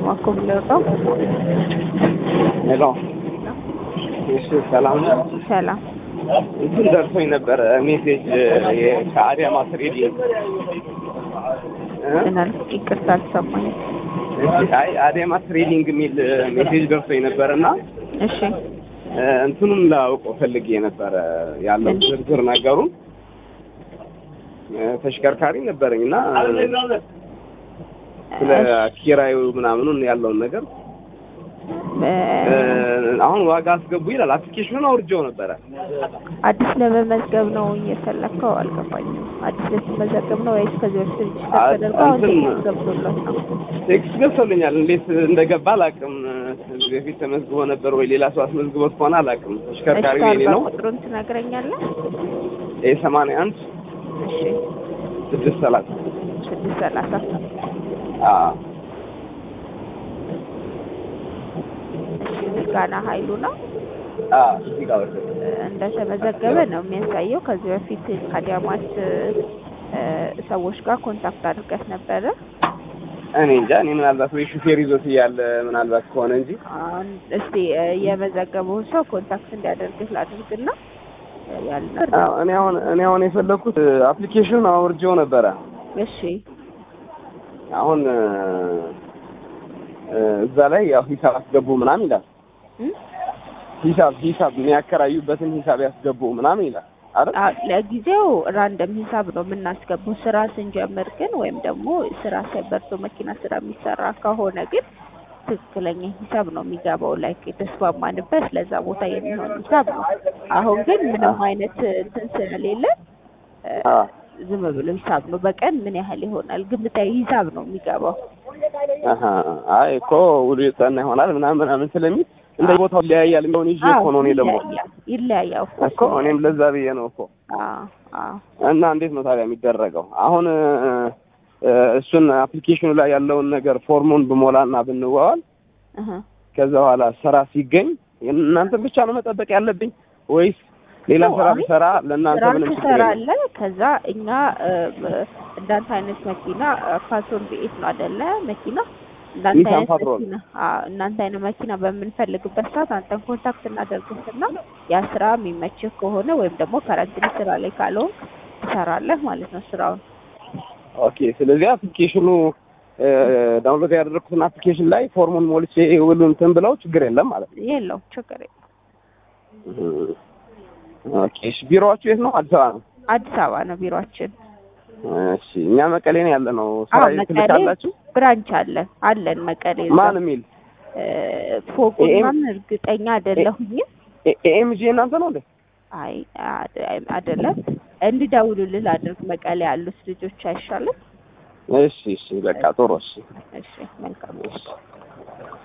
እባክዎ ብለውጣው ሄሎ እሺ፣ ሰላም ነው። ሰላም እንትን ደርሶኝ ነበረ ሜሴጅ ከአዲያማ ትሬዲንግ እ? ምናል ይቅርታ አልሰማኝም። እሺ፣ አይ አዲያማ ትሬዲንግ የሚል ሜሴጅ ደርሶኝ ነበረ እና እሺ እ፣ እንትኑን ላውቀው ፈልጌ ነበረ ያለው ምን? ዝርዝር ነገሩን እ፣ ተሽከርካሪ ነበረኝ እና ስለ ኪራዩ ምናምኑን ያለውን ነገር እ፣ እ፣ አሁን ዋጋ አስገቡ ይላል። አፕሊኬሽኑን አውርጄው ነበረ። አዲስ ለመመዝገብ ነው እየፈለግከው? አልገባኝም። አዲስ ለመመዘገብ ነው ወይስ ከዚህ በፊት ሬጅስተር አ- ተደርጎ አሁን እንትን- ቴክስት ገብቶለት ነው? ቴክስት ገብቶልኛል። እንዴት እንደገባ አላውቅም። ከዚህ በፊት ተመዝግቦ ነበር ወይ ሌላ ሰው አስመዝግቦት ከሆነ አላውቅም። ተሽከርካሪ የኔ ነው። ቁጥሩን ትነግረኛለህ? ኤ ሰማንያ አንድ እሺ ስድስት ሰላሳ ስድስት ሰላሳ አዎ እሺ ምስጋና ኃይሉ ነው አዎ እዚህ ጋር ወሰደ። እንደተመዘገበ ነው የሚያሳየው። ከዚህ በፊት ከአዲያማት እ፣ ሰዎች ጋር ኮንታክት አድርገህ ነበረ። እኔ እንጃ እኔ ምናልባት ወይ ሹፌር ይዞት እያለ ምናልባት ከሆነ እንጂ አሁን እስቲ እ፣ የመዘገበውን ሰው ኮንታክት እንዲያደርግህ ላድርግና እ፣ ያለ አዎ እኔ አሁን እኔ አሁን የፈለኩት አፕሊኬሽኑን አውርጄው ነበረ። እሺ አሁን እ፣ እ፣ እዛ ላይ ያው ሂሳብ አስገቡ ምናምን ይላል። እም? ሂሳብ ሂሳብ የሚያከራዩበትን ሂሳብ ያስገቡ ምናምን ይላል አይደል? አ- ለጊዜው ራንደም ሂሳብ ነው የምናስገባው። ስራ ስንጀምር ግን ወይም ደግሞ ስራ ሳይበርቶ መኪና ስራ የሚሰራ ከሆነ ግን ትክክለኛ ሂሳብ ነው የሚገባው። ላይክ የተስማማንበት ለዛ ቦታ የሚሆን ሂሳብ ነው። አሁን ግን ምንም አይነት እንትን ስለሌለ እ፣ አዎ ዝም ብሎ ሂሳብ ነው። በቀን ምን ያህል ይሆናል ግምታዊ ሂሳብ ነው የሚገባው። አሀ አይ እኮ ውሉ የጸና ይሆናል ምናምን ምናምን ስለሚል እንደ ቦታው ይለያያል የሚሆን ይዤ እኮ ነው እኔ ደግሞ ይለያያል ይለያያል እኮ እኮ እኔም ለዛ ብዬ ነው እኮ አዎ አዎ እና እንዴት ነው ታዲያ የሚደረገው አሁን እ፣ እ፣ እሱን አፕሊኬሽኑ ላይ ያለውን ነገር ፎርሙን ብሞላና ብንዋዋል እህ ከዛ በኋላ ስራ ሲገኝ እናንተ ብቻ ነው መጠበቅ ያለብኝ ወይስ ሌላ ነው፣ ስራ አይ ብሰራ ለእናንተ ስራ ምንም ችግር የለም? ትሰራለህ። ከዛ እኛ እ፣ ብ- እንዳንተ አይነት መኪና እ፣ ፓትሮል ቢኤት ነው አይደለ? መኪና እንዳንተ ኒሳን አይነት ፓትሮል። መኪና አዎ፣ እናንተ አይነት መኪና በምንፈልግበት ሰዓት አንተን ኮንታክት እናደርግህና ያ ስራ የሚመችህ ከሆነ ወይም ደግሞ ከረንትሊ ስራ ላይ ካልሆንክ ትሰራለህ ማለት ነው ስራውን። ኦኬ ስለዚህ አፕሊኬሽኑ እ፣ ዳውንሎድ ያደረኩትን አፕሊኬሽን ላይ ፎርሙን ሞልቼ ውሉ እንትን ብለው ችግር የለም ማለት ነው። የለውም ችግር የለም። ኦኬ እሺ ቢሮዋችሁ የት ነው? አዲስ አበባ ነው። አዲስ አበባ ነው ቢሮአችን። እሺ እኛ መቀሌ ነው ያለ ነው። ስራ አዎ መቀሌ ትልካላችሁ? ብራንች አለን አለን መቀሌ እዛ። ማን የሚል እ፣ ፎቁን ኤኤም ምናምን እርግጠኛ አይደለሁኝም። ኤኤምጂ እናንተ ነው እንዴ? አይ አድ- አይደለም እንድደውሉልህ ላድርግ። መቀሌ ያሉት ልጆች አይሻልም? እሺ እሺ በቃ ጥሩ እሺ እሺ መልካም እሺ